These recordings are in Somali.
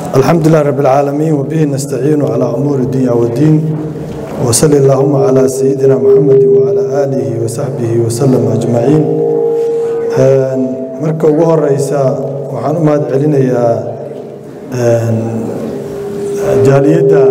الحمد لله رب العالمين وبه نستعين على أمور الدنيا والدين وصلى اللهم على سيدنا محمد وعلى آله وصحبه وسلم أجمعين marka ugu horeysa waxaan u mahad celinayaa jaaliyadda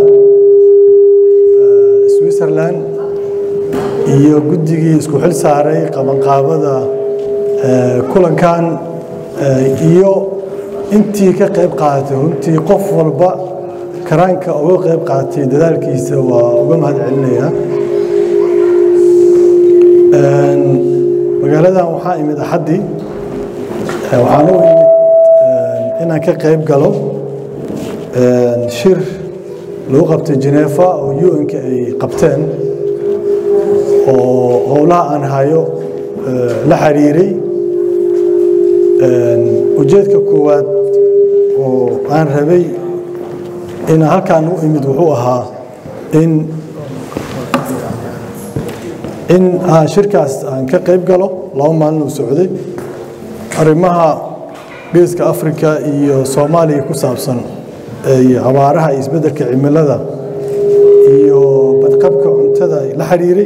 switzerland iyo guddigii isku xil saaray qabanqaabada kulankan iyo intii ka qayb qaadatay runtii qof walba karaanka uga qayb qaatay dadaalkiisa waa uga mahad celinayaa magaaladan waxaa imid axaddii waxaan u imid inaan ka qayb galo shir lagu qabtay Geneva oo UN-ka ay qabteen oo howlaha aan hayo la xiriiray ujeedka koowaad oo aan rabay in halkaan u imid wuxuu ahaa in in aan shirkaas aan ka qayb galo laba maalin uu socday arrimaha geeska afrika iyo soomaaliya ku saabsan iyo abaaraha iyo isbeddelka cimilada iyo badqabka cuntada la xiriiray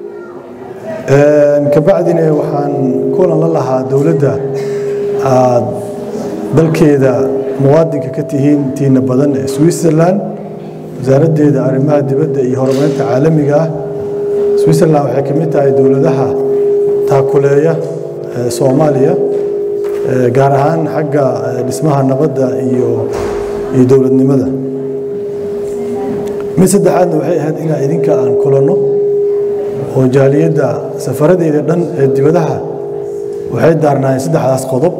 kabacdina waxaan kulan la lahaa dowladda aad dalkeeda muwaadinka ka tihiin tiina badan ee switzerland wasaaraddeeda arrimaha dibadda iyo horumarinta caalamiga ah switzerland waxay ka mid tahay dowladaha taakuleeya soomaaliya gaar ahaan xagga dhismaha nabadda iyo iyo dowladnimada mid saddexaadna waxay ahayd inaa idinka aan kulanno oo jaaliyadda safaradeyda dhan ee dibadaha waxay daarnaayeen saddexdaas qodob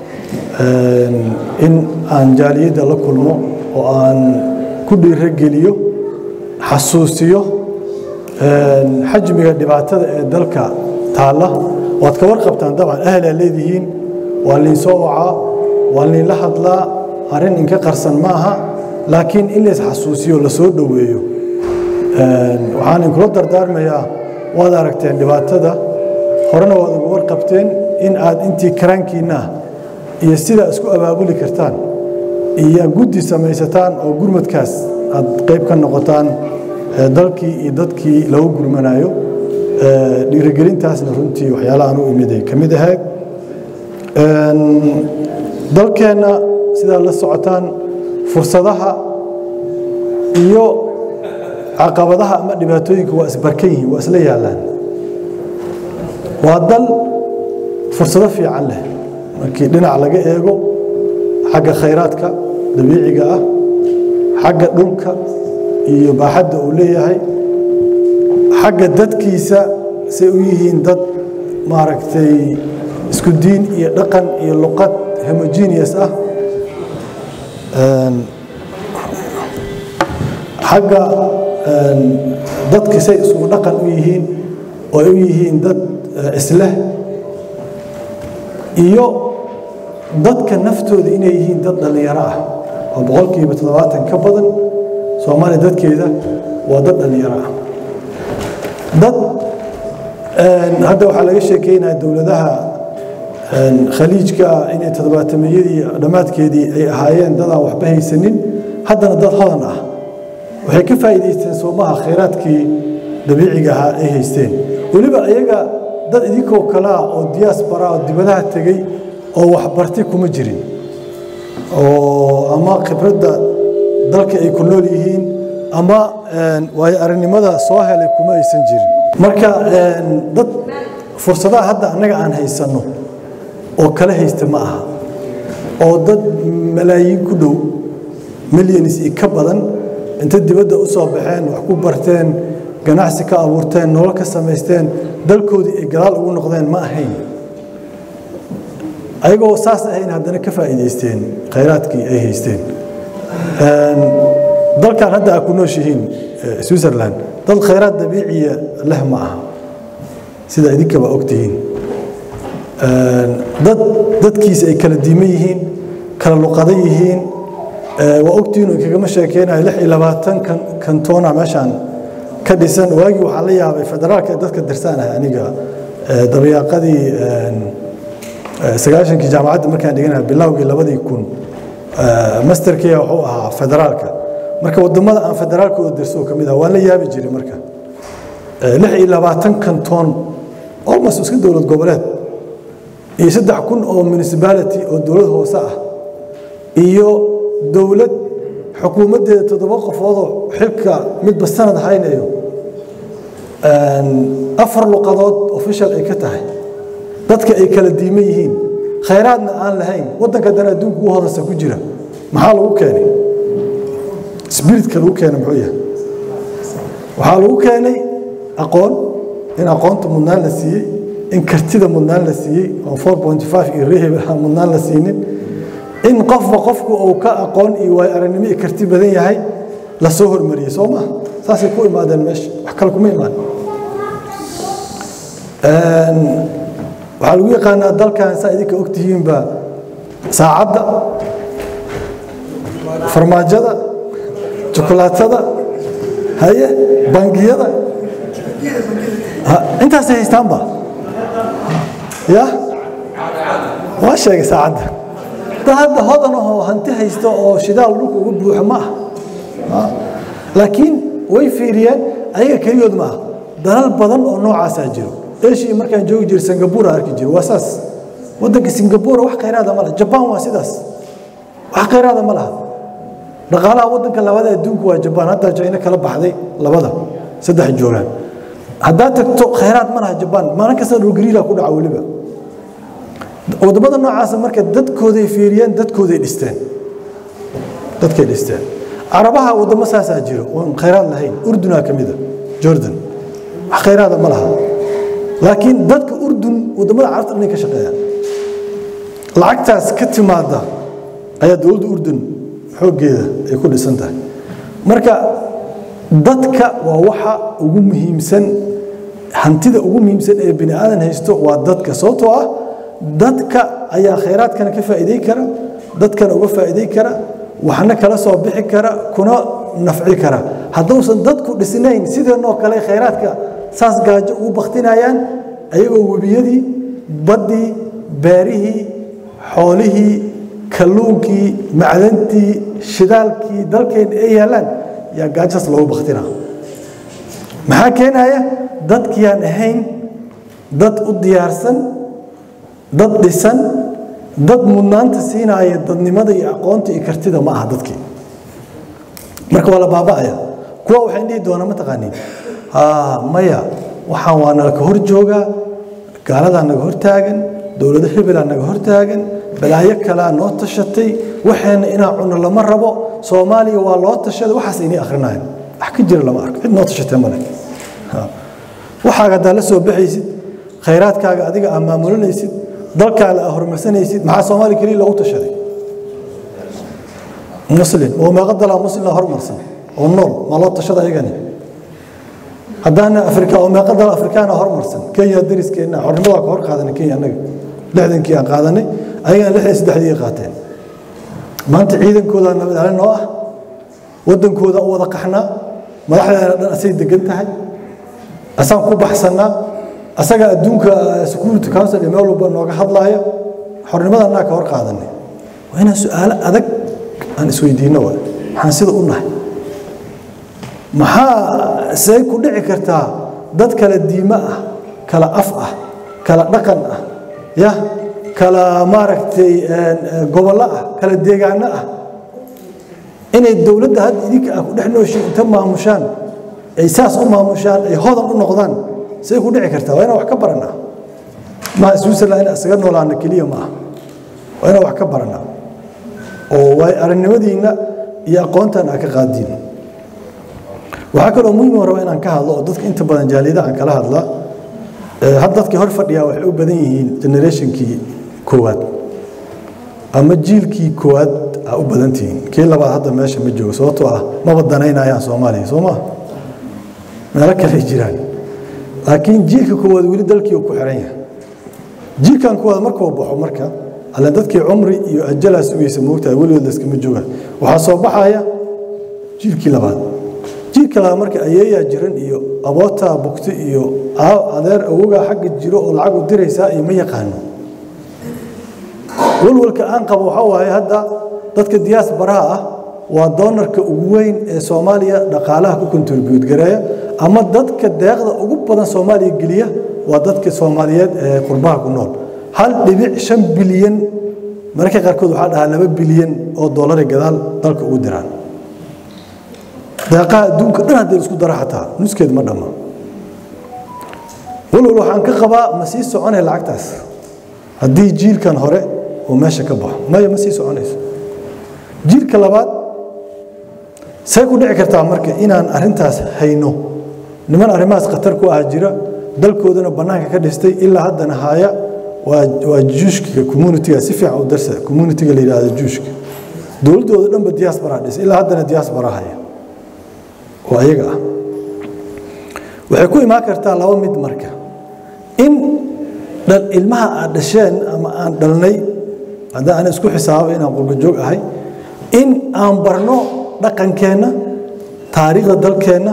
in aan jaaliyadda la kulmo oo aan ku dhiirogeliyo xasuusiyo xajmiga dhibaatada ee dalka taalla waad ka warqabtaan dabcan ahlaa leedihiin waa liinsoo wacaa waa liinla hadlaa arrin inka qarsan ma aha laakiin in lays xasuusiyo la soo dhoweeyo waxaan inkula dardaarmayaa waad aragteen dhibaatada horena waad uga warqabteen in aad intii karaankiinna iyo sidaa isku abaabuli kartaan iyo guddi samaysataan oo gurmadkaas aad qayb ka noqotaan dalkii iyo dadkii lagu gurmanayo dhiirigelintaasna runtii waxyaalahaan u imiday ka mid ahayd dalkeenna sidaa la socotaan fursadaha iyo caqabadaha ama dhibaatooyinka waa isbarkan yihiin waa isla yaallaan waa dal fursado fiican leh markii dhinac laga eego xagga khayraadka dabiiciga ah xagga dhulka iyo baaxadda uu leeyahay xagga dadkiisa say u yihiin dad maaragtay isku diin iyo dhaqan iyo luqad homogeneous ah xagga dadki say isugu dhaqan u yihiin oo ay u yihiin dad isleh iyo dadka naftooda inay yihiin dad dhallinyaro ah oo boqolkiiba toddobaatan ka badan soomaaliya dadkeeda waa dad dhallinyaro ah dad hadda waxaa laga sheekeynaya dowladaha khaliijka inay toddobaatameyadii dhammaadkeedii ay ahaayeen dadaan waxba haysanin haddana dad hodan ah waxay ka faa'iidaysteen soomaha khayraadkii dabiiciga ahaa ay haysteen weliba ayaga dad idinkoo kalea oo diaspora oo dibadaha tegey oo waxbartay kuma jirin oo ama khibradda dalka ay ku nool yihiin ama waayo aragnimada soo helay kuma aysan jirin marka dad fursadaha hadda annaga aan haysanno oo kala haysta ma aha oo dad malaayiin ku dhow milyanis iyo ka badan inta dibadda u soo baxeen wax ku barteen ganacsi ka abuurteen nolol ka samaysteen dalkoodii ay gadaal ugu noqdeen ma ahayn ayagoo saas ahayn haddana ka faa'iidaysteen khayraadkii ay haysteen dalkan hadda aa ku nooshihiin switzerland dad khayraad dabiiciya leh ma aha sida idinkaba ogtihiin dad dadkiisa ay kala diiman yihiin kala luqada yihiin waa ogtihiin oo kagama sheekeynayo lix iyo labaatan kantoona meeshaan ka dhisan waagii waxaa la yaabay federaalka ee dadka dirsaanahay aniga dabayaaqadii sagaashankii jaamacadda markaan dhiganaha bilowgii labadii kun masterkiya wuxuu ahaa federaalka marka wadamada aan federaalka u dirso ka mid ah waan la yaabi jiray marka lix iyo labaatan kanton almost iska dowlad goboleed iyo saddex kun oo municipality oo dowlad hoose ah iyo dowlad xukuumaddeeda toddoba qofoodoo xilka midba sanad haynayo afar luqadood official ay ka tahay dadka ay kala diiman yihiin khayraadna aan lahayn waddanka dan adduunka ugu hodansa ku jira maxaa lagu keenay spiritka lagu keenay muxuu yahay waxaa lagu keenay aqoon in aqoonta mudnaan la siiyey in kartida mudnaan la siiyey oo four point five iyo reheb aan mudnaan la siinin in qofba qofku uu ka aqoon iyo waay aragnimo iyo karti badan yahay la soo hormariyey soo maha saasay ku imaadeen meesha wax kale kuma imaan waxaa lagu yaqaanaa dalkan saa idinka ogtihiinba saacadda farmaajada jukulaatada haye bangiyada intaasay haystaanba ya waa sheegay saacadda dad hadda hodan ahoo hanti haysta oo shidaal dhulka uga buuxo ma ah laakiin way fiiriyeen ayaga keliyood ma ah dalal badan oo noocaasaa jiro asia markaan joogi jira singapura arki jiro waa saas waddanka singapura wax khayraada ma laha jabaan waa sidaas wax khayraada ma laha dhaqaalaha waddanka labada adduunku waa jabaan haddaa jayna kala baxday labada saddex joogaan haddaad tagto khayraad ma laha jabaan maalin kasta dhulgariila ku dhaca weliba wadamada noocaasa marka dadkooday fiiriyeen dadkooday dhisteen dadkay dhisteen carabaha wadamo saasaa jiro oon khayraad lahayn urdunaa ka mida jordan wax khayraada ma laha laakiin dadka urdun wadamada carabta dhanay ka shaqeeyaan lacagtaas ka timaada ayaa dowladda urdun xooggeeda ay ku dhisan tahay marka dadka waa waxa ugu muhiimsan hantida ugu muhiimsan ee bini aadan haysto waa dadka sababtoo ah dadka ayaa khayraadkana ka faa'iiday kara dadkana uga faa'iiday kara waxna kala soo bixi kara kuna nafci kara hadduusan dadku dhisnayn sideenoo kale khayraadka saas gaajo ugu baktinayaan ayagoo webiyadii baddii beerihii xoolihii kalluunkii macdantii shidaalkii dalkeena ay yaallaan yaa gaajosaas loogu baktina maxaa keenaya dadkiyaan ahayn dad u diyaarsan dad dhisan dad mudnaanta siinaya dadnimada iyo aqoonta iyo kartida ma aha dadkii marka waa la baaba'aya kuwa waxay dhihi doonaa mataqaaniin maya waxaan waa nalaka hor joogaa gaaladaa naga hor taagan dowlado hebelaa naga hor taagan balaayo kalea noo tashatay waxeena inaa cuno lama rabo soomaaliya waa loo tashaday waxaas inay akhrinayan wax ka jira lama arko cid noo tashatay male waxaaga haddaa la soo baxaysid khayraadkaaga adiga aa maamulinaysid dalkaaga aa horumarsanaysid maxaa soomaaliya keliya loogu tashaday muslim oo meeqa dalaa muslimna horumarsan oo nool ma loo tashada ayagani haddaana afrika oo meeqa dal afrikaana horumarsan kenya dariskeenna xornimadaa ka hor qaadanay kenya annaga lixdankii aan qaadanay ayagana lixdan saddexdii qaateen maanta ciidankooda nabad celin oo ah waddankooda u wada qaxnaa madaxdeena dhan asay degan tahay asaan ku baxsannaa asaga adduunka security council iyo meel walba nooga hadlaaya xornimada annaga ka hor qaadanay waa inaan su-aalo adag aan isweydiinno waay maxaan sida u nahay maxaa say ku dhici kartaa dad kala diimo ah kala af ah kala dhaqan ah ya kala maaragtay gobollo ah kala deegaano ah inay dowladda hadda idinka ah ku dhex nooshin inta maamushaan ay saas u maamushaan ay hodan u noqdaan say ku dhici kartaa waa inaan wax ka baranaa maha switzerland in isaga noolaana keliya ma ah waa inaan wax ka baranaa oo waay aragnimadiinna iyo aqoontan aa ka qaadiin waxaa kaloo muhim raba inaan ka hadlo oo dadka inta badan jaaliyada aan kala hadlaa had dadkii hor fadhiyaa waxay u badan yihiin generationkii koowaad ama jiilkii koowaad aa u badan tihiin kii labaad hadda meesha ma joogo sababtoo ah maba danaynayaan soomaaliya soo maa meelo kale jiraan laakiin jiilka koowaad weli dalkii ku xiran yahay jiilkan koowaad markuu baxo marka alle dadkii cumri iyo ajalaa sugaysa moogtahay weligood layskama joogaan waxaa soo baxaya jiilkii labaad jiilka labaad marka ayeeyaa jiran iyo abootaa bugti iyo adeer awogaa xagga jiro oo lacag u diraysaa iyo ma yaqaano walwalka aan qabo waxaa waaye hadda dadka diaasbaraha ah waa doonarka ugu weyn ee soomaaliya dhaqaalaha ku kontribuut gareeya ama dadka deeqda ugu badan soomaaliya geliya waa dadka soomaaliyeed ee qurbaha ku nool hal dhibic shan bilyan mararka qaarkood waxaa dhahaa laba bilyan oo doolari gadaal dalka ugu diraan deeqaha adduunka dhan haddii isku dara xataa nuskeed ma dhamma walwal waxaan ka qabaa ma sii soconaya lacagtaas haddii jiilkan hore uu meesha ka baxo maya ma sii soconayso jiilka labaad say ku dhici kartaa marka inaan arintaas hayno niman arrimahaas khatar ku ah jira dalkoodana bannaanka ka dhistay ilaa haddana haya waa juushkiga communitiga si fiican u darsa communitiga la yidhaahdo juushka dowladdooda dhanba diaspora dhisay ilaa haddana diaspora haya oo ayaga ah waxay ku imaan kartaa laba mid marka in ilmaha aad dhasheen ama aan dhalnay haddii aan isku xisaabo inaan qurbajoog ahay in aan barno dhaqankeenna taariikhda dalkeenna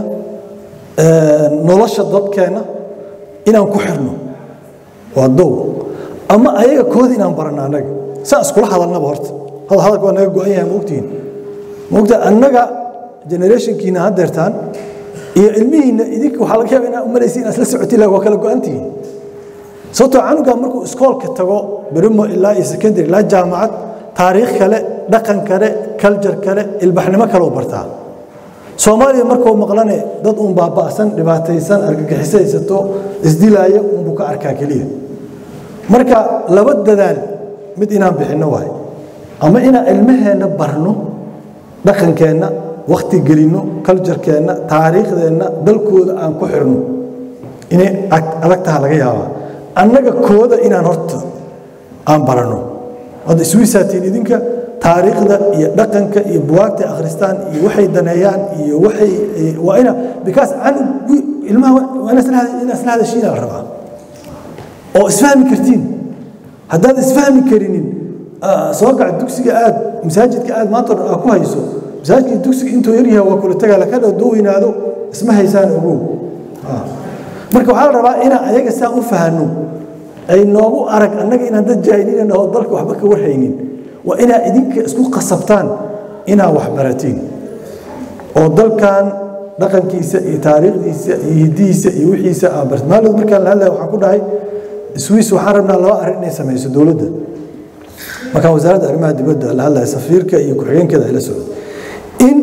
nolosha dadkeenna inaan ku xirno waa dow ama ayaga koodi inaan barano annaga saan iskula hadalnaba horta hadalka waa naga go-an yahay maogtihiin maogta annaga generationkiina haddeertaan iyo ilmihiinna idinka waxaa laga yaaba inaa umalaysa inaad isla socotiin laha waa kala go-antihiin sababtoo canuga markuu iskoolka tago berimo ilaa iyo secondary ilaa jaamacad taariikh kale dhaqan kale culture kale ilbaxnimo kale u bartaa soomaaliya markuu maqlane dad uun baaba'san dhibaataysan argagixisaysato isdilaaya unbuu ka arkaa keliya marka laba dadaal mid inaan bixinno waay ama inaan ilmaheenna barno dhaqankeenna wakti gelinno culturekeenna taariikhdeenna dalkooda aan ku xirno inay adag taha laga yaabaa annaga kooda inaan horta aan baranno hadda iswiisaatiin idinka taariikhda iyo dhaqanka iyo buwaagta akhristaan iyo waxay daneeyaan iyo waxay waa ina because ilmaha waa ina isla hadashiina la rabaa oo isfahmi kartiin haddaad isfahmi karinin soo kac dugsiga aad masaajidka aad maanta dhan aa ku hayso masaajidka dugsiga intuu yar yahay waa kula tagaa laka dhow doo weynaado isma haysaan ogow marka waxaa la rabaa inaan ayaga saan u fahanno ay noogu arag annaga inaan dad jaahiliina naho dalka waxba ka warhaynin waa inaad idinka isku qasabtaan inaad waxbaratiin oo dalkan dhaqankiisa iyo taariikhdiisa iyo hidihiisa iyo wixiisa aa bart maalid markaan la hadlaya waxaan ku dhahay swiss waxaan rabnaa laba arrin inay samayso dowladda markaan wasaaradda arrimaha dibadda la hadlaya safiirka iyo ku-xigeenkeeda ay la socdo in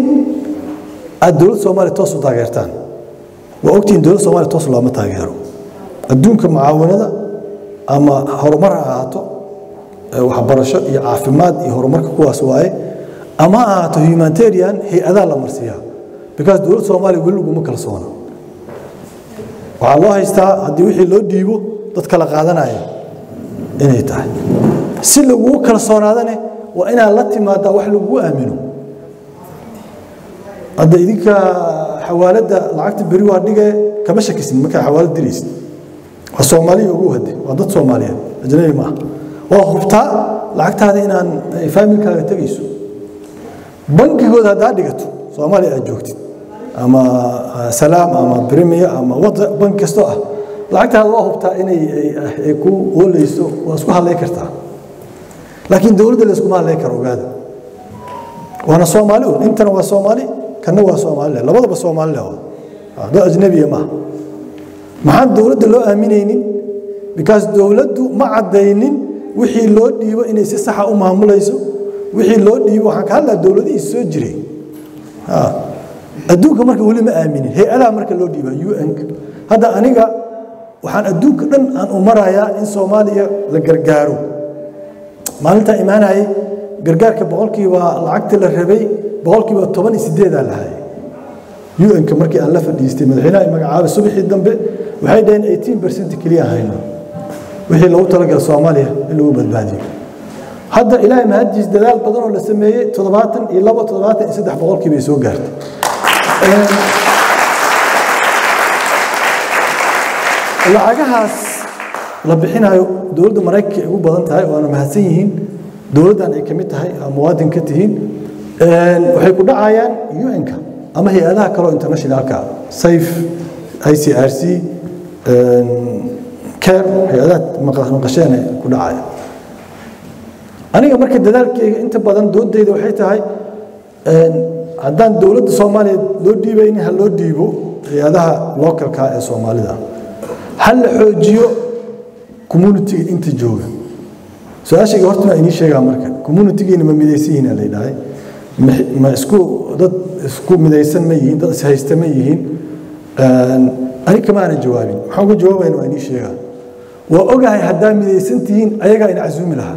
aad dowladda soomaaliya toos u taageertaan waa ogtihiin dowladda soomaaliya toos looma taageero adduunka mucaawanada ama horumar ha ahaato waxbarasho iyo caafimaad iyo horumarka kuwaas waaye ama ha ahaato humanitarian hay-adaa la marsiiyaa because dowladda soomaaliya weli laguma kalsoona waxaa loo haystaa haddii wixii loo dhiibo dad kala qaadanaya inay tahay si lagugu kalsoonaadane waa inaad la timaadaa wax lagugu aamino hadda idinka xawaaladda lacagta beri waa dhige kama shakisin markaa xawaalad diraysid waa soomaaliya ugu hade waa dad soomaaliyeed ajnabi maaha waa hubtaa lacagtaada inaan faamilkaaga tegayso bankigooda haddaa dhigato soomaaliya aad joogtid ama salaam ama brimiya ama wada bank kastoo ah lacagtaada waa hubtaa inay ku oolayso waa isku hadlay kartaa laakiin dowladda la iskuma hadlay karo ogaada waana soomaali un intana waa soomaali kana waa soomaalile labadaba soomaalile dad ajnabiya maaha maxaan dowladda loo aaminaynin because dowladdu ma caddaynin wixii loo dhiibo inay si saxa u maamulayso wixii loo dhiibo waxaan ka hadlaa dowladihii soo jiray adduunka marka weli ma aaminin hay-adaha marka loo dhiiba un hadda aniga waxaan adduunka dhan aan u marayaa in soomaaliya la gargaaro maalintaa imaanayay gargaarka boqolkiiba lacagta la rabay boqolkiiba toban iyo sideedaa lahay un-ka markii aan la fadhiistay madaxweynaha magacaabay subaxii dambe waxay dhaheen eighteen percent keliya hayno wixii loogu talagala soomaaliya in lagu badbaadiyo hadda ilaahay mahadjiis dadaal badan oo la sameeyey toddobaatan iyo labo toddobaatan iyo saddex boqolkii bay soo gaartay lacagahaas la bixinayo dowladda maraykanka ay ugu badan tahay waana mahadsan yihiin dowladdan ay ka mid tahay muwaadin ka tihiin waxay ku dhacayaan un-ka ama hay-adaha kaleo internationalka safe i c r c care hay-adaha maqasheene ku dhacaya aniga marka dadaalkeyga inta badan doodeyda waxay tahay haddaan dowladda soomaaliya loo dhiibaynin ha loo dhiibo hay-adaha localka ee soomaalida ha la xoojiyo communitiga inta jooga su-aashayga horta waa inii sheegaa marka communitigiina ma midaysan yihiin la yidhahay ma isku dad isku midaysan ma yihiin dad ishaysta ma yihiin ani kama aanan jawaabin maxaan uga jawaabayna waa inii sheegaa waa ogahay haddaa midaysan tihiin ayagaa ina casuumi lahaa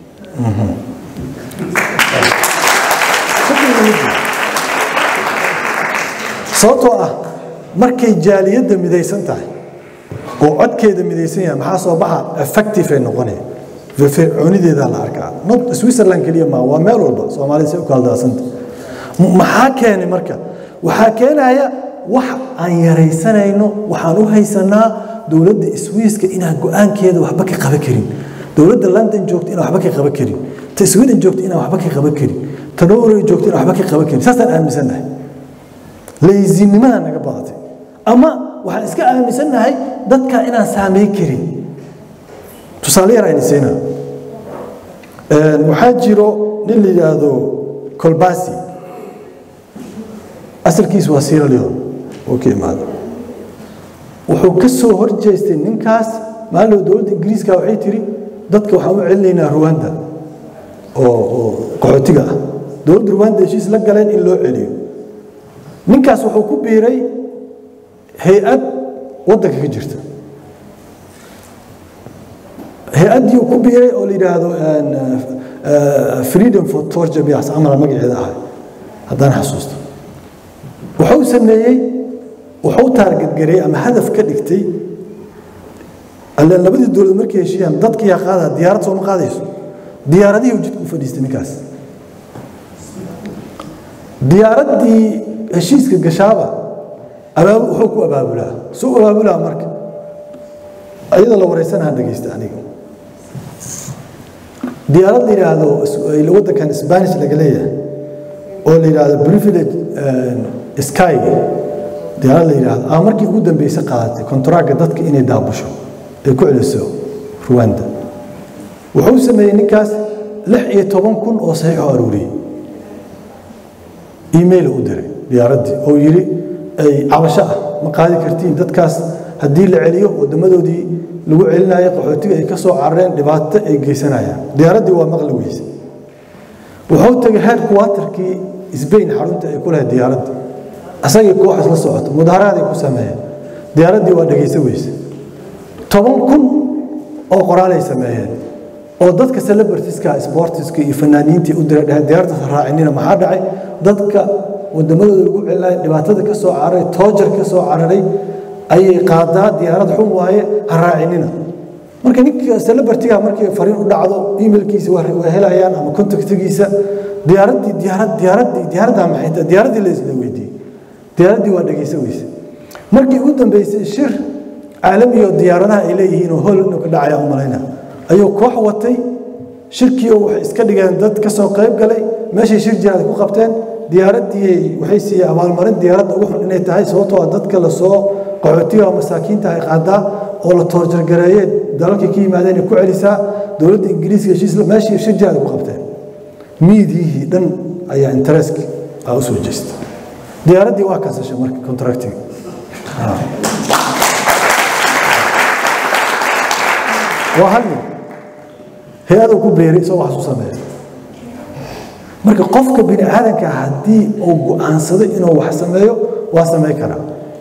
sababtoo ah markay jaaliyadda midaysan tahay oo codkeeda midaysan yahay maxaa soo baxa effective ay noqonaya firfircoonideedaa la arkaa not switzerland keliya maa waa meel walba soomaalida say u kala daasanta maxaa keenay marka waxaa keenaya wax aan yaraysanayno waxaan u haysanaa dowladda swiiska inaan go-aankeeda waxba ka qaban karin dowladda london joogta inaan waxba ka qaban karin ta sweden joogta inaan waxba ka qaban karin ta norway joogta inaan waxba ka qaban karin saasaan aaminsannahay laysinimada naga badatay ama waxaan iska aaminsannahay dadka inaan saameyn karin tusaale yar ayna siinaa waxaa jiro nin la yidhaahdo colbasi asalkiisu waa sierra leone oo ka imaada wuxuu ka soo horjeestay ninkaas maalin dowladda ingiriiska waxay tiri dadka waxaan u celinaynaa ruwanda oo oo qaxootiga ah dowladda ruwanda heshiis la galeen in loo celiyo ninkaas wuxuu ku biiray hay-ad waddanka ka jirta hay-addii uu ku biiray oo la yidhaahdo freedom for torture bias camal magaceeda ahay haddaan xasuusto wuxuu sameeyey wuxuu taargetgareeyey ama hadaf ka dhigtay alle labadii dowlad markay heshiiyaan dadka yaa qaada diyaarad sooma qaadayso diyaaradihii jidka u fadhiistay ninkaas diyaaraddii heshiiska gashaaba wuxuu ku abaabulaa suu abaabulaa marka iyadoo la wareysanaha dhegeysta aniga diyaarad la yidhaahdo waddankan spanish laga leeyahay oo la yidhaahdo privilege sky diyaarad la yidhaahdo aa markii ugu dambeysay qaadatay kontaraaga dadka inay daabusho ay ku celiso ruwanda wuxuu sameeyey ninkaas lix iyo toban kun oo saxiixoo aruuriyey email u diray diyaaraddii oo yidhi ay cabasho ah ma qaadi kartiin dadkaas haddii la celiyo wadamadoodii lagu celinayo qaxootiga ay ka soo carareen dhibaato ay geysanayaan diyaaraddii waa maqli weyse wuxuu tegay headquarterkii sbain xarunta ay ku lahayd diyaaradda asagii kooxas la socoto mudaharaaday ku sameeyeen diyaaraddii waa dhegaysa weyse toban kun oo qoraalay sameeyeen oo dadka celebritiska sportiska iyo fanaaniintii u diray dheheen diyaaradaas raacinina maxaa dhacay dadka wadamadooda lagu celinayo dhibaatada ka soo cararay toojar ka soo cararay ayay qaadaa diyaarad xun waaye ha raacinina marka ninka celebritiga markii fariin u dhacdo emailkiisa waa helayaan ama contactigiisa diyaaraddii diyaarad diyaaraddii diyaaraddaa maxay tahay diyaaraddii la isla weydiiyey diyaaraddii waa dhegaysa weyse markii ugu dambeysay shir caalami oo diyaaradaha ay leeyihiin oo hol inuu ka dhacaya u malayna ayuu koox watay shirkiioo waxay iska dhigeen dad ka soo qayb galay meeshay shir jiraad ku qabteen diyaaraddii waxay siiyeen abaalmarin diyaaradda ugu xun inay tahay sababtoo ah dadka lasoo qaxootiga masaakiinta ay qaadaa oo la toorjargareeyey dalalkii ka yimaadeen ay ku celisaa dowladda ingiriiska heshiis meeshii shir jiraad ku qabteen miidiyihii dhan ayaa intereski aa u soo jeesta diyaaraddii waa kansashay marka contractiga waa hal nin hay-aduu ku beeray isagoo wax u sameeya marka qofka bini aadanka haddii uu go-aansado inuu wax sameeyo waa samayn karaa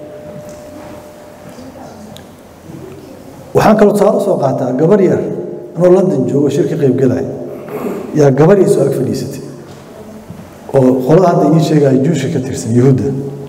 waxaan kaloo tusaale usoo qaataa gabar yar anoo london joogo shir ka qayb galaya yaa gabar yar soo ag fadhiisatay oo qolada hadda idiin sheegaya juusha ka tirsan yuhuudda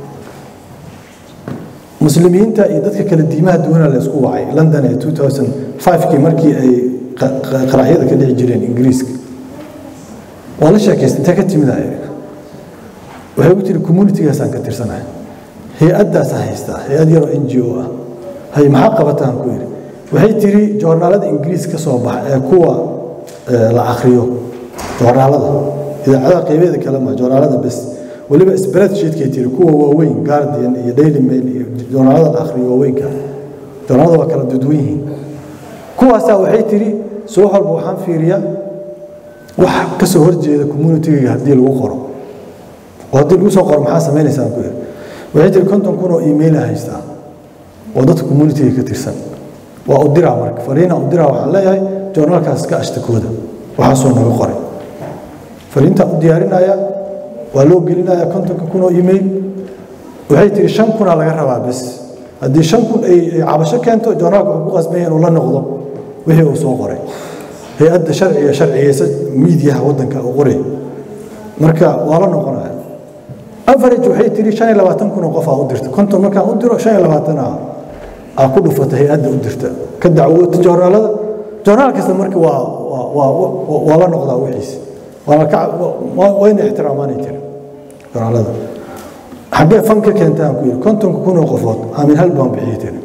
muslimiinta iyo dadka kale diimaha duwana la isku wacay london ee 2005kii markii ay qaraxyada ka dhici jireen ingiriiska waa la sheekaystay intee ka timidaya waxay u tiri communitigaasaan ka tirsanahay hay-addaasa haystaa hay-ad yaroo n g o ah hay maxaa qabataan ku yidhi waxay tiri joornaalada ingiriis ka soo baxa ee kuwa la akriyo joornaalada idaacadaha qeybeeda kale ma joornaalada bes weliba spreadsheetkay tiri kuwa waaweyn guardian iyo daily mail iyo joornaalada la akhriyo waaweynka joornaalada waa kala dudwan yihiin kuwaasaa waxay tiri subax walba waxaan fiiriyaa wax ka soo horjeeda communitiga haddii lagu qoro oo haddii lagu soo qoro maxaa samaynaysaa ku yidhi waxay tiri konton kun oo email haystaa oo dadka communitiga ka tirsan waa u diraa marka fariina u diraa waxaan leeyahay joornaalkaas ka ashtakooda waxaasoo naga qoray fariintaan u diyaarinaya waa loo gelinaya kontonka kun oo email waxay tiri shan kunaa laga rabaa bes haddii shan kun ay cabasho keento joornaalka wuxuu ku qasbaya inuu la noqdo wixii uu soo qoray hay-adda sharciga sharcigeysa miidiyaha waddanka uu qoray marka waa la noqonaya average waxay tiri shan iyo labaatan kun oo qof aa u dirta konton markaan u diro shan iyo labaatan aa aa ku dhufata hay-adda u dirta ka dacwoota joornaalada joornaal kasta marka waa waa waa waa la noqdaa wixiisa waana ka wayna ixtiraamaanay tiri joornaalada xaggee fan ka keenta aan ku yidhi kontonka kun oo qofood aamin hal baan bixiyey tiri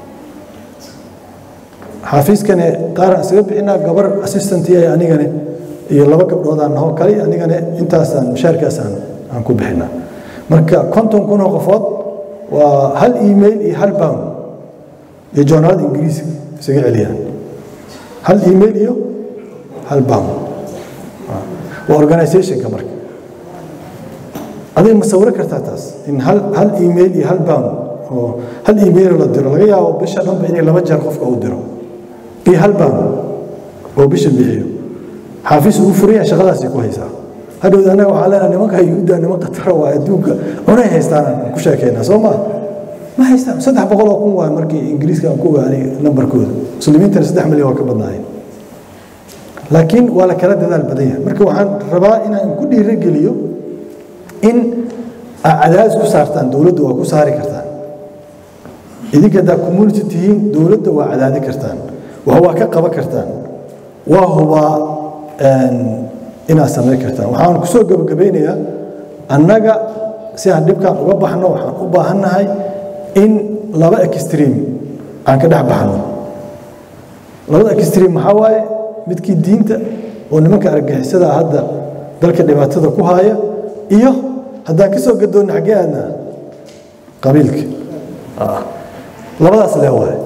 xaafiiskane qaaraan isaga bixinaa gabar assistant iyo anigane iyo laba gabdhoodaan naho kali anigane intaasaan mushaarkaasaan aan ku bixinaa marka konton kun oo qofood waa hal email iyo hal pound iyo joornaalada ingiriiska isaga celiyaan hal email iyo hal pound waa organizationka marka adiga ma sawiro kartaa taas in hal hal email iyo hal pound oo hal email la diro laga yaabo bisha dhanba inay laba jeer qofka u diro iyo hal pound oo bisha bixiyo xaafiis ugu furan yahay shaqadaasay ku haysaa hadhowda annaga waxaa leenahay nimanka yuhuudda niman qatara waa adduunka cunay haystaan aan ku sheekaynaa soo maa ma haystaan saddex boqol oo kun waay markii ingiriiska aan ku ogaanay nambarkooda muslimiintana saddex milyan waa ka badnaayeen laakiin waa la kala dadaal badan yahay marka waxaan rabaa inaan ku dhiirogeliyo in aa cadaadis ku saartaan dowladda waa ku saari kartaan idinka haddaa community tihiin dowladda waa cadaadi kartaan wax waa ka qaban kartaan waa hubaa inaad samayn kartaan waxaan kusoo gabagabeynayaa annaga si aan dhibkaan uga baxno waxaan u baahannahay in laba extreme aan ka dhex baxno labada extreme maxaa waaye midkii diinta oo nimanka argagixisada hadda dalka dhibaatada ku haaya iyo haddaan ka soo gadoonna xaggee aadnaa qabiilka labadaas lee waaye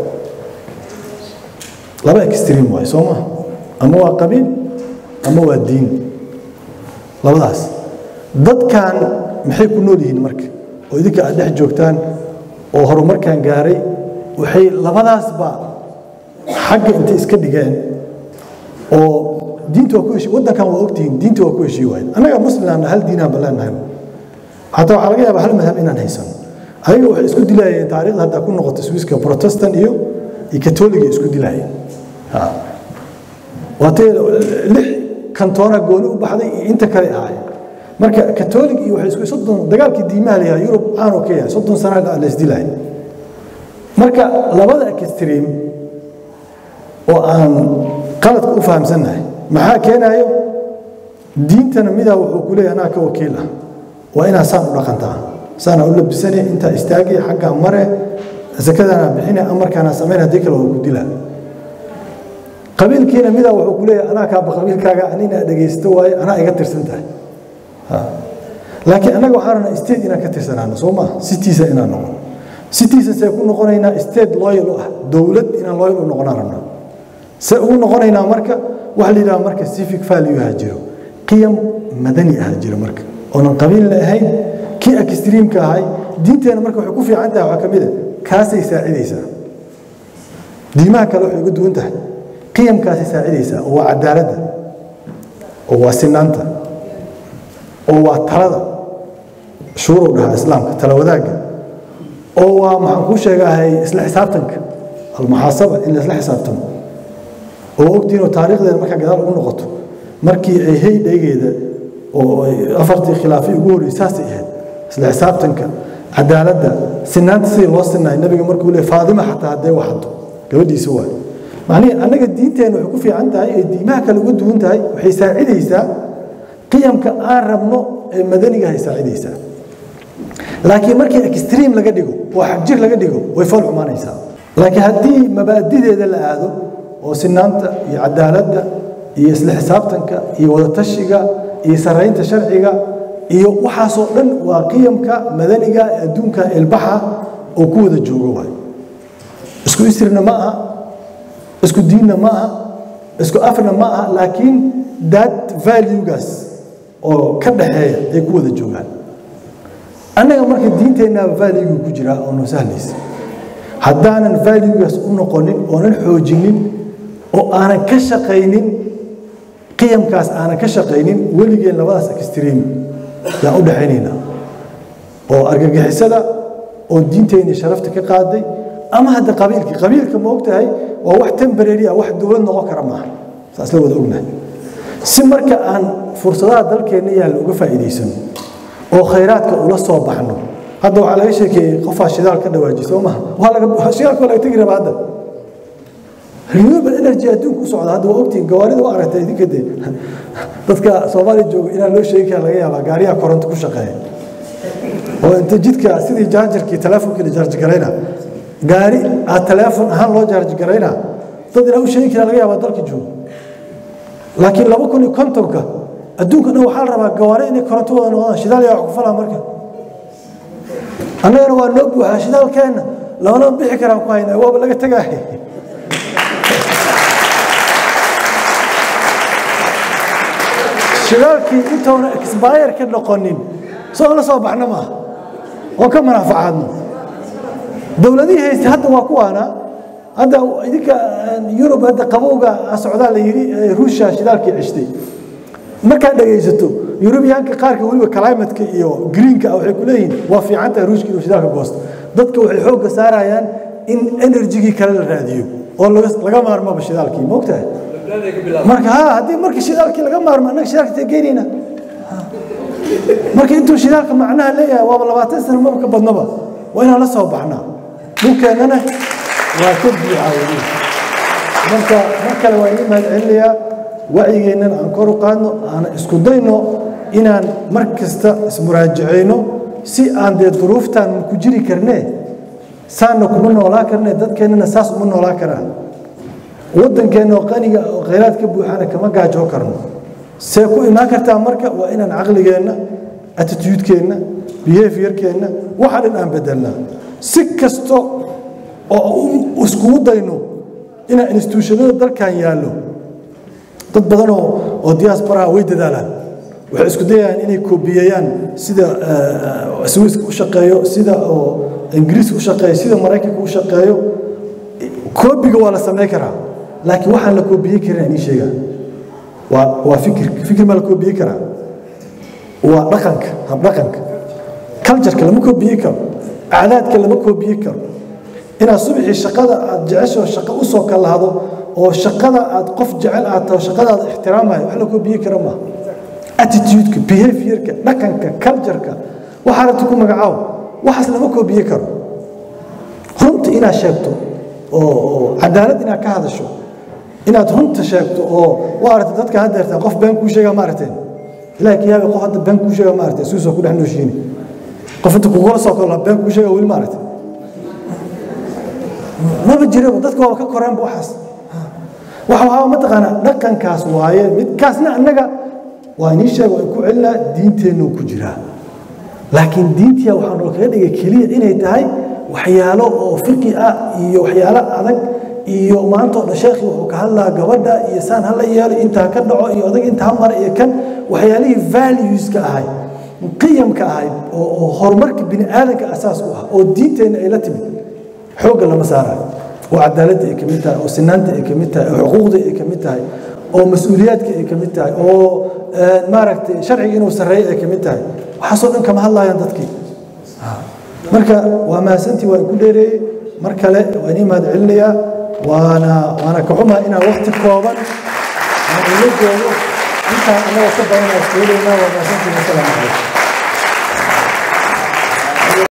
laba extreme waaye soo maa ama waa qabiil ama waa diin labadaas dadkan maxay ku nool yihiin marka oo idinka aad dhex joogtaan oo horumarkan gaaray waxay labadaasba xagga intay iska dhigeen oo diinta waa ku heshii waddankan waa ogtihiin diinta waa ku heshii waayen annaga muslimaana hal diinaan ba leenahay xataa waxaa laga yaabaa hal madhab inaan haysano ayaga waxay isku dilaayeen taariikhda haddaa ku noqoto swiiska protestant iyo iyo katoliga isku dilaayeen waatee lix kantoona gooni u baxday iyo inta kale ahaayeen marka katolig iyo waxay isku soddon dagaalkii diimaha layahay yurub caanoo ka yahay soddon sana la isdilaay marka labada extreme oo aan qaladka u fahamsannahay maxaa keenayo diintana midaa wuxuu ku leeyahay anaa ka wakiil ah waa inaa saan u dhaqantaa saanaa u labisane intaa istaagay xaggaa mare sakadaanaa bixine amarkaanaa samayn haddii kale waa ku dilaa qabiilkiina midaa wuxuu ku leeyahay anaa kaaba qabiilkaaga anina dhegaysto waaye anaa iga tirsan tahay laakiin annaga waxaan rabnaa state inaan ka tirsanaano soo maa sitiisa inaan noqon sitiisa see ku noqonaynaa state loyal u ah dowlad inaan loyal u noqonaan rabnaa see ugu noqonaynaa marka waxa la yidhaha marka civic value aha jiro qiyam madani aha jiro marka oonan qabiilna ahayn kii extreamka ahay diinteena marka waxay ku fiican tahay waxaa ka mid a kaasay saacidaysaa diimaha kale waxay uga duwan tahay qiyamkaasay saacidaysaa oo waa cadaaladda oo waa sinaanta oo waa talada shuurow dhahaa islaamka tala wadaagga oo waa maxaan kuu sheegahay isla xisaabtanka almuxaasaba in la isla xisaabtamo oo ogtiinoo taariikhdeeda markaa gadaal ugu noqoto markii ay hey dhaygeeda oo afartii khilaafay ugu horreysay saasay ahayd isla xisaabtanka cadaaladda sinaanta sidii loo sinaay nabiga markuu leey faadima xataa hadday waxado gabadhiisa waay macnihii annaga diinteena waxay ku fiican tahay ee diimaha kale uga duwan tahay waxay saacidaysaa qiyamka aan rabno ee madaniga ay saacidaysaa laakiin markii extream laga dhigo oo xagjir laga dhigo way fool xumaanaysaa laakiin haddii mabaadideeda la aado oo sinaanta iyo cadaaladda iyo isla xisaabtanka iyo wadatashiga iyo saraynta sharciga iyo waxaasoo dhan waa qiyamka madaniga ee adduunka ilbaxa oo ku wada joogo waay isku isrina ma aha isku diinna ma aha isku afna ma aha laakiin that valuegaas oo ka dhaxeeya ay ku wada joogaan annaga marka diinteennaaba valuega ku jiraa oo noo sahlaysa haddaanan valuegaas u noqonin oonan xoojinin oo aanan ka shaqaynin qiyamkaas aanan ka shaqaynin weligeen labadaas extream yaan u dhexaynaynaa oo argagixisada oo diinteenii sharafta ka qaaday ama hadda qabiilkii qabiilka ma ogtahay waa wax temporary ah wax dowlad noqon kara maaha saas la wada ognahay si marka aan fursadaha dalkeenna yaalla uga faa'iidaysano oo khayraadka ula soo baxno hadda waxaa laga sheekeeyey qofaa shidaal ka dhawaajiyay soo maha waa laga shidaalka waa laga tegi rabaa hadda renewable energy adduunka u socda hadda waa ogtihiin gawaarida u aragtay idinka dee dadka soomaaliya jooga inaan loo sheegi kara laga yaabaa gaariyaha koronto ku shaqeeya oo inta jidka sidii jaajarkii teleefonkii la jaarji garayna gaari aad teleefon ahaan loo jaarji garayna dad inaan u sheegi kara laga yaabaa dalka jooga laakiin laba kun iyo kontonka adduunka dhan waxaa la rabaa gawaari inay koronto wada noqdaan shidaal yaa wax ku falaa marka annagana waa noo buuxaa shidaalkeenna labanaba bixi karaan ku haynaa waaba laga tegaahay shidaalkii intoona exbayr ka noqonin soo la soo baxna maaha oo ka manaafacaadno dowladihii haysta hadda waa kuwaana hadda idinka yurub hadda qabowga socdaa la yidhi ruushia shidaalkii ceshtay markaad dhegaysato yurubiyaanka qaarka weliba climatka iyo greenka waxay ku leeyihiin waa fiican tahay ruushka inuu shidaalka goosto dadka waxay xoogga saarayaan in enerjigii kale la raadiyo oo laga maarmaba shidaalkii ma ogtahay marka ha haddii marka shidaalkii laga maarmo annaga shidaalka tee geynayna marka intuu shidaalka macnaha leeyahay waaba labaatan sano maba ka badnaba waa inaan la soo baxnaa dhulkeennana waa ka buuxaa weli marka mar kale waa inii mahad celinayaa wacyigeennana aan kor u qaadno aan isku dayno inaan mar kasta ismuraajacayno si aan dee duruuftaan ku jiri karnee saanna kuma noolaa karnee dadkeennana saas uma noolaa karaan waddankeenna oo qaniga oo khayraad ka buuxana kama gaajoo karno see ku imaan kartaa marka waa inaan caqligeenna attitudekeenna behaviorkeenna waxa dhan aan bedelnaa si kasto oo iskugu dayno inaan instituushanada dalkan yaallo dad badan oo oo diasporaha way dadaalaan waxay isku dayayaan inay koobiyeyaan sida swiiska u shaqeeyo sida oo ingiriiska u shaqeeyo sida maraykanka u shaqeeyo koobiga waa la samayn karaa laakiin waxaan la koobiyey karin aan ii sheegaa waa waa fikir fikir ma la koobiyey karaa waa dhaqanka habdhaqanka cultureka lama koobiyey karo acdaadka lama koobiyey karo inaad subaxii shaqada aad jecesho shaqo u soo kalahdo oo shaqada aad qof jecel aad taho shaqadaada ixtiraamayo wax la koobiyey kara maaha attitudeka behaviorka dhaqanka cultureka waxaa rabta ku magacaaw waxaas lama koobiyey karo runta inaad sheegto oo cadaalad inaad ka hadasho inaad runta sheegto oo waa aragtay dadka hadda artaa qof been kuu sheegaa ma aragteen ilahay kiyaabe qof hadda been kuu sheegaa ma aragteen suusoo ku dhex nooshiini qof inta kugula soo kala been kuu sheegaa weli ma aragtay maba jiraba dadka waaba ka koreenba waxaas waxa waxaa mataqaanaa dhaqankaas waaye midkaasna annaga waa inii sheega waan ku celinaa diinteennuu ku jiraa laakiin diintiya waxaa noo kaga dhigay keliya inay tahay waxyaalo oo fiqi ah iyo waxyaalo adag iyo maanta oo dhan sheekhi wuxuu ka hadlaa gabadha iyo saan hala yeelo intaa ka dhaco iyo odag intaa mara iyo kan waxyaalihii valueska ahay qiyamka ahay oo horumarka bini aadanka asaas u ah oo diinteenna ay la timid xoogga lama saarayo oo cadaaladda ay ka mid tahay oo sinaanta ay ka mid tahay oo xuquuqda ay ka mid tahay oo mas-uuliyaadka ay ka mid tahay oo maaragtay sharciga inuu sarreeyo ay ka mid tahay waxaasoo dhan kama hadlayaan dadkii marka waa mahadsantii waan ku dheereeyey mar kale waan ii mahad celinayaa waana waana ka xumaa inaan waqti kooban aan ula joogo intaan annaga ka badan aan isku helaynaa waa mahadsantii wasalaamu calaykum